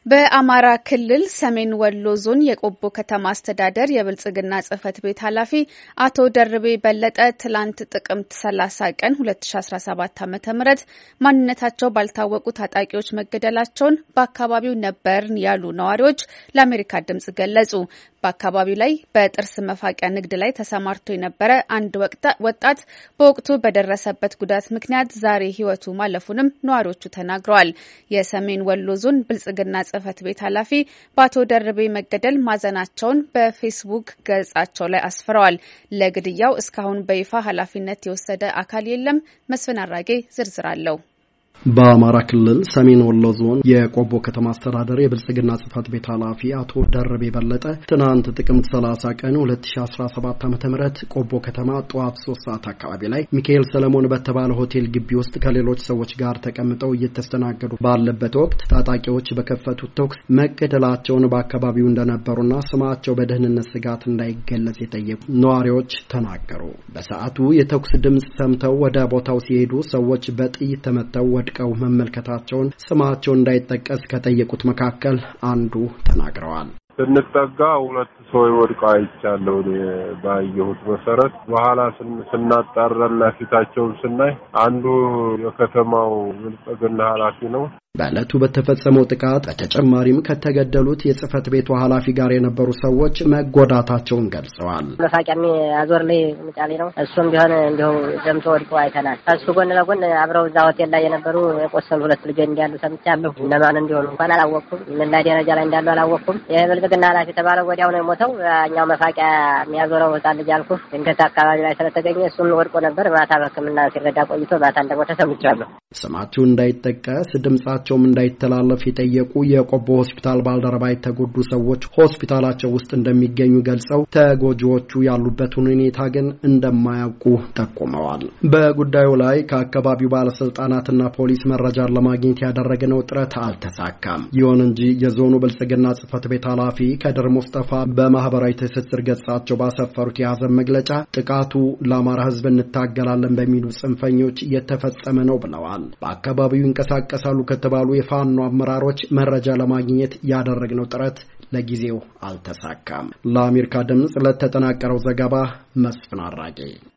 በአማራ ክልል ሰሜን ወሎ ዞን የቆቦ ከተማ አስተዳደር የብልጽግና ጽሕፈት ቤት ኃላፊ አቶ ደርቤ በለጠ ትላንት ጥቅምት 30 ቀን 2017 ዓ ም ማንነታቸው ባልታወቁ ታጣቂዎች መገደላቸውን በአካባቢው ነበርን ያሉ ነዋሪዎች ለአሜሪካ ድምጽ ገለጹ። በአካባቢው ላይ በጥርስ መፋቂያ ንግድ ላይ ተሰማርቶ የነበረ አንድ ወጣት በወቅቱ በደረሰበት ጉዳት ምክንያት ዛሬ ሕይወቱ ማለፉንም ነዋሪዎቹ ተናግረዋል። የሰሜን ወሎ ዞን ብልጽግና ጽሕፈት ቤት ኃላፊ በአቶ ደርቤ መገደል ማዘናቸውን በፌስቡክ ገጻቸው ላይ አስፍረዋል። ለግድያው እስካሁን በይፋ ኃላፊነት የወሰደ አካል የለም። መስፍን አራጌ ዝርዝር አለው። በአማራ ክልል ሰሜን ወሎ ዞን የቆቦ ከተማ አስተዳደር የብልጽግና ጽሕፈት ቤት ኃላፊ አቶ ደርቤ በለጠ ትናንት ጥቅምት 30 ቀን 2017 ዓ ም ቆቦ ከተማ ጠዋት ሶስት ሰዓት አካባቢ ላይ ሚካኤል ሰለሞን በተባለ ሆቴል ግቢ ውስጥ ከሌሎች ሰዎች ጋር ተቀምጠው እየተስተናገዱ ባለበት ወቅት ታጣቂዎች በከፈቱት ተኩስ መገደላቸውን በአካባቢው እንደነበሩና ስማቸው በደህንነት ስጋት እንዳይገለጽ የጠየቁ ነዋሪዎች ተናገሩ። በሰዓቱ የተኩስ ድምፅ ሰምተው ወደ ቦታው ሲሄዱ ሰዎች በጥይት ተመተው ወድቀው መመልከታቸውን ስማቸው እንዳይጠቀስ ከጠየቁት መካከል አንዱ ተናግረዋል። ስንጠጋ ሁለት ሰው ወድቀው አይቻለሁ። ባየሁት መሰረት በኋላ ስናጣራና ፊታቸውን ስናይ አንዱ የከተማው ብልጽግና ኃላፊ ነው። በዕለቱ በተፈጸመው ጥቃት በተጨማሪም ከተገደሉት የጽህፈት ቤቱ ኃላፊ ጋር የነበሩ ሰዎች መጎዳታቸውን ገልጸዋል። መፋቂያ አዞር ላይ ምጫሌ ነው። እሱም ቢሆን እንዲሁ ደምቶ ወድቆ አይተናል። ከሱ ጎን ለጎን አብረው እዛ ሆቴል ላይ የነበሩ የቆሰሉ ሁለት ልጆች እንዳሉ ሰምቻለሁ። እነማን እንዲሆኑ እንኳን አላወቅኩም። ምን ላይ ደረጃ ላይ እንዳሉ አላወቅኩም። ይህ ብልጽግና ኃላፊ የተባለው ወዲያው ነው የሞተው። እኛው መፋቂያ የሚያዞረው ህጻን ልጅ አልኩ ድንገት አካባቢ ላይ ስለተገኘ እሱም ወድቆ ነበር። ማታ በሕክምና ሲረዳ ቆይቶ ማታ እንደሞተ ሰምቻለሁ። ስማቸው እንዳይጠቀስ ድምጻቸውም እንዳይተላለፍ የጠየቁ የቆቦ ሆስፒታል ባልደረባ የተጎዱ ሰዎች ሆስፒታላቸው ውስጥ እንደሚገኙ ገልጸው ተጎጂዎቹ ያሉበትን ሁኔታ ግን እንደማያውቁ ጠቁመዋል። በጉዳዩ ላይ ከአካባቢው ባለስልጣናትና ፖሊስ መረጃን ለማግኘት ያደረግነው ጥረት አልተሳካም። ይሁን እንጂ የዞኑ ብልጽግና ጽሕፈት ቤት ኃላፊ ከድር ሙስጠፋ በማህበራዊ ትስስር ገጻቸው ባሰፈሩት የያዘን መግለጫ ጥቃቱ ለአማራ ሕዝብ እንታገላለን በሚሉ ጽንፈኞች የተፈጸመ ነው ብለዋል። በአካባቢው ይንቀሳቀሳሉ ከተባሉ የፋኖ አመራሮች መረጃ ለማግኘት ያደረግነው ጥረት ለጊዜው አልተሳካም። ለአሜሪካ ድምፅ ለተጠናቀረው ዘገባ መስፍን አራጌ